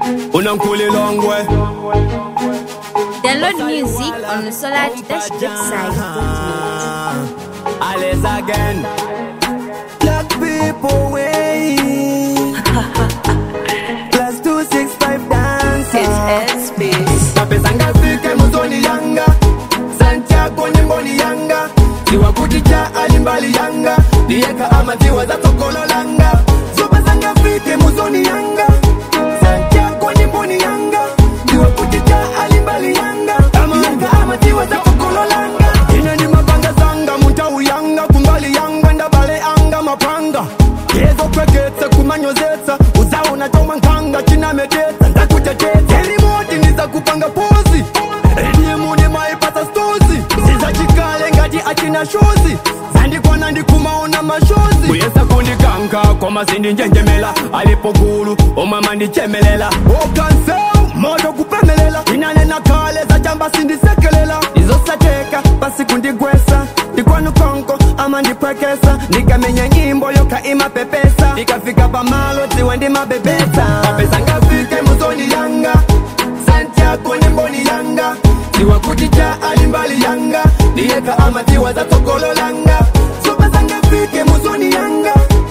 unankuli longwe Download music on the Solar Dash Great site. Alice again Black people way. Plus two six five dancer. It's space. mapesa ngafike muzoni yanga santiago nyimboni yanga ziwa kuti cha alimbali yanga diyeka amaziwa za tsogolo langa zoba zangafike muzoni yanga santiago nyimboni yanga ziwa kuti cha alimbali yanga diyeka amaziwa za tsogolo langa ine ndi mapanga zanga muntau yanga kumbali yanga ndabale anga mapanga yezokweketse kumanyozetsa uzaona choma nkanga chinamedetsa ndakutetedza erimoti ndizakupanga pozi edimune maipata stozi zizachikale ngati achina shozi zandikwana ndikumaona mashozi kuyesa kundikanka koma zindinjenjemela alipo gulu omwe ndichemelela okanseu moto kupemelela inanena kale zachamba sindisekelela izosateka pasi kundigwesa ndikwanukonko ama ndipwekesa ndikamenya nyimbo yoka imapepesa ndikafika pamalo dziwe ndimabebesa mapesa ngafike muzoni yanga santiago nyimboni yanga ziwa kuti cha alimbali yanga ndiyeka amadziwa za tsogolo langa zoba zangafike muzoni yanga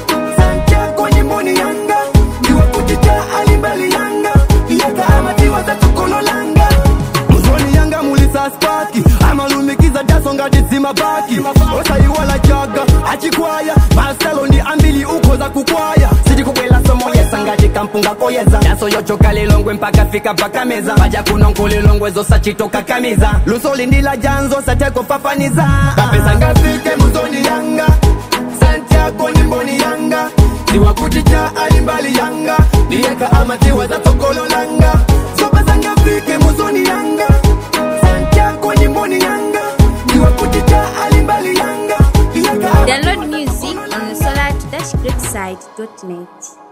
santiago nyimboni yanga ziwa kuti cha alimbali yanga ndiyeka amadziwa za tsogolo langa muzoni yanga mulisa spaki amalumikiza daso ngati dzimabaki osayiwala chaga achikwaya maselo ndi ambili uko za kukwaya sitikubwela somoyesa ngati kampunga koyeza daso yochoka lilongwe mpaka fika pakameza paja kuno nkulilongwe zosachitoka kamiza lusoli ndila janzo satekofafaniza kapesa ngafike muzoni yanga santiago nyimboni yanga ziwa kuti cha alimbali yanga ndiyeka amadziwa za tsogolo langa zoba zangafike muzoni yanga santiago nyimboni yanga ziwa kuti cha alimbali yanga ndiyeka Download music on the Solar Dash Great site.net.